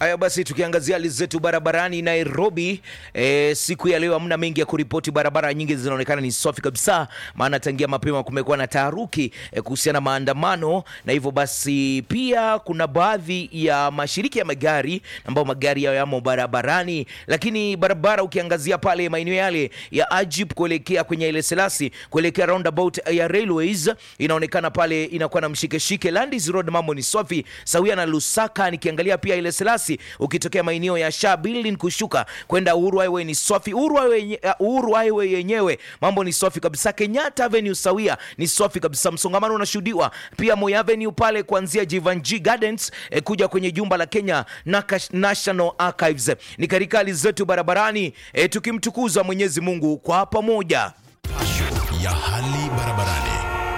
Haya basi, tukiangazia hali zetu barabarani Nairobi, e, siku ya leo hamna mengi ya kuripoti. Barabara nyingi zinaonekana ni safi kabisa, maana tangia mapema kumekuwa na taharuki e, kuhusiana na maandamano, na hivyo basi pia kuna baadhi ya mashirika ya magari ambao magari yao yamo barabarani, lakini barabara ukiangazia pale maeneo yale ya Ajip kuelekea kwenye ile Selasi kuelekea roundabout ya Railways inaonekana pale inakuwa na mshikeshike. Landis Road mambo ni safi sawia na Lusaka. Nikiangalia pia ile Selasi ukitokea maeneo ya Shah Building kushuka kwenda Uhuru Highway ni safi. Uhuru Highway, uh, Uhuru Highway yenyewe mambo ni safi kabisa. Kenyatta Avenue sawia ni safi kabisa, msongamano unashuhudiwa pia Moi Avenue pale kuanzia Jivanji Gardens eh, kuja kwenye jumba la Kenya Nakash, National Archives. Ni katika hali zetu barabarani eh, tukimtukuza Mwenyezi Mungu kwa pamoja. ya hali barabarani.